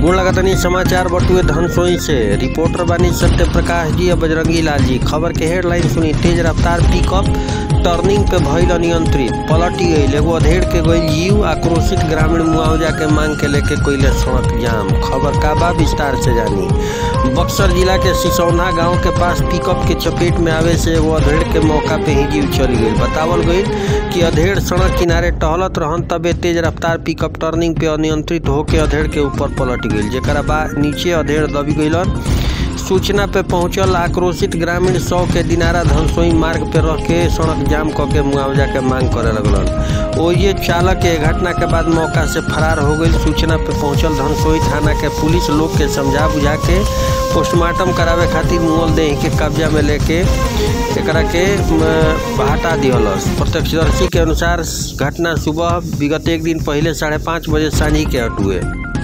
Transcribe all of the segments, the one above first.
गोड़ लगातानी समाचार बटुए धनसोई से रिपोर्टर बानी सत्य प्रकाश जी और बजरंगी लाल जी खबर के हेडलाइन सुनी तेज रफ्तार पिकअप टर्निंग पे भइल अनियंत्रित पलटी गईल एगो अधेड़ के गईल जीव आक्रोशित ग्रामीण मुआवजा के मांग के लेके कोइले सड़क जाम खबर का बा विस्तार से जानी बक्सर जिला के सिसौना गांव के पास पिकअप के चपेट में आवे से एगो अधेड़ के मौका पे ही जीव चली गई बतावल गईल कि अधेड़ सड़क किनारे टहलत रहन तबे तेज रफ्तार पिकअप टर्निंग पे अनियंत्रित होके अधेड़ के ऊपर पलट गईल जेकरा बा नीचे अधेड़ दबी गईलन सूचना पे पहुंचल आक्रोशित ग्रामीण सौ के दिनारा धनसोई मार्ग पे रह के सड़क जाम क के मुआवजा के मांग करे लगलन ओये चालक के घटना के बाद मौका से फरार हो गई सूचना पे पहुंचल धनसोई थाना के पुलिस लोग के समझा बुझा के पोस्टमार्टम करावे खातिर मुअल देह के कब्जा में लेके एकरा के म, हटा दिहलस प्रत्यक्षदर्शी के अनुसार घटना सुबह विगत एक दिन पहले साढ़े पाँच बजे सांझी के हटुए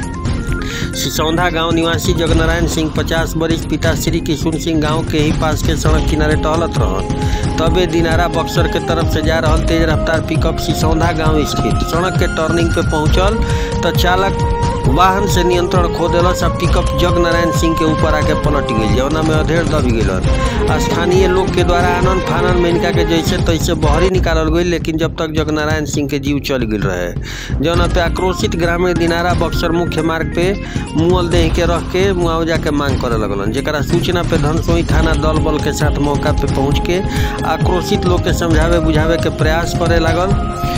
सिसौंधा गांव निवासी जगनारायण सिंह पचास बरिस पिता श्री किशुन सिंह गांव के ही पास के सड़क किनारे टहलत रहन तबे दिनारा बक्सर के तरफ से जा रहल तेज रफ्तार पिकअप सिसौंधा गांव स्थित सड़क के टर्निंग पे पहुंचल तो चालक वाहन से नियंत्रण खो दिलस आ पिकअप जगनारायण सिंह के ऊपर आके पलट गई जौना में अधेड़ दबी गई स्थानीय लोग के द्वारा आनंद फानन में इनका के जैसे तैसे बहरी निकालल गई लेकिन जब तक जगनारायण सिंह के जीव चल गई रहे जौना पे आक्रोशित ग्रामीण दिनारा बक्सर मुख्य मार्ग पे मुअल देह के रख के मुआवजा के मांग करे लगलन जेकरा सूचना पे धनसोई थाना दल बल के साथ मौका पे पहुंच के आक्रोशित लोग के समझावे बुझावे के प्रयास करे लागल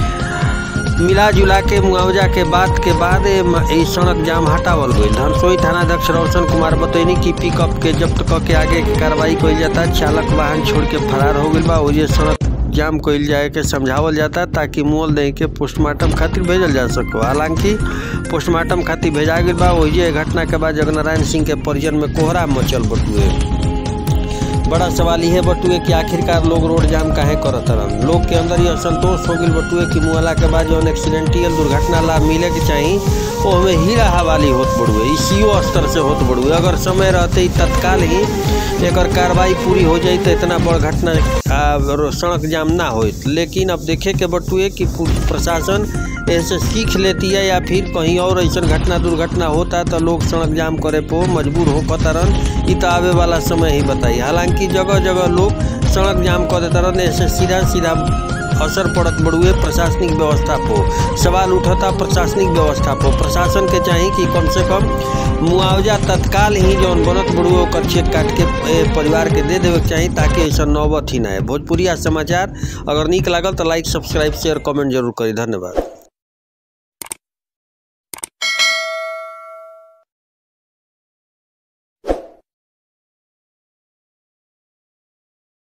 मिला जुला के मुआवजा के बात के बाद ई सड़क जाम हटावल गई धनसोई थानाध्यक्ष रोशन कुमार बतैनी कि पिकअप के जब्त क के आगे की कार्रवाई कइल जाता चालक वाहन छोड़ के फरार हो गई बा ओजे सड़क जाम कइल जाए के समझावल जाता ताकि मोल दे के पोस्टमार्टम खातिर भेजल जा सको हालांकि पोस्टमार्टम खातिर भेजा गई बा ओजे घटना के बाद जगनारायण सिंह के परिजन में कोहरा मचल बटुए बड़ा सवाल यह बटुए कि आखिरकार लोग रोड जाम काहे करत रहन लोग के अंदर यह संतोष हो गई बटुए कि मुआला के बाद जौन एक्सीडेंटियल दुर्घटना लाभ मिले के चाही वो हमें हीरा हवाली होत बड़ुए ई सीओ स्तर से होत बड़ुए अगर समय रहते ही तत्काल ही एकर कार्रवाई पूरी हो जाई तो इतना बड़ घटना सड़क जाम ना होत लेकिन अब देखे के बटुए कि प्रशासन ऐसे सीख लेती है या फिर कहीं और ऐसा घटना दुर्घटना होता तो लोग सड़क जाम करे पो मजबूर हो कतरन इ तो आवे वाला समय ही बताई हालांकि जगह जगह लोग सड़क जाम कर देता रहने ऐसे सीधा सीधा असर पड़त बड़ुए प्रशासनिक व्यवस्था पर सवाल उठता प्रशासनिक व्यवस्था पर प्रशासन के चाहिए कि कम से कम मुआवजा तत्काल ही जौन बनत बड़ुए ओकर चेक काट के परिवार के दे देवे के चाहिए ताकि ऐसा नौबत ही ना है भोजपुरिया समाचार अगर निक लागल तो लाइक सब्सक्राइब शेयर कमेंट जरूर करी धन्यवाद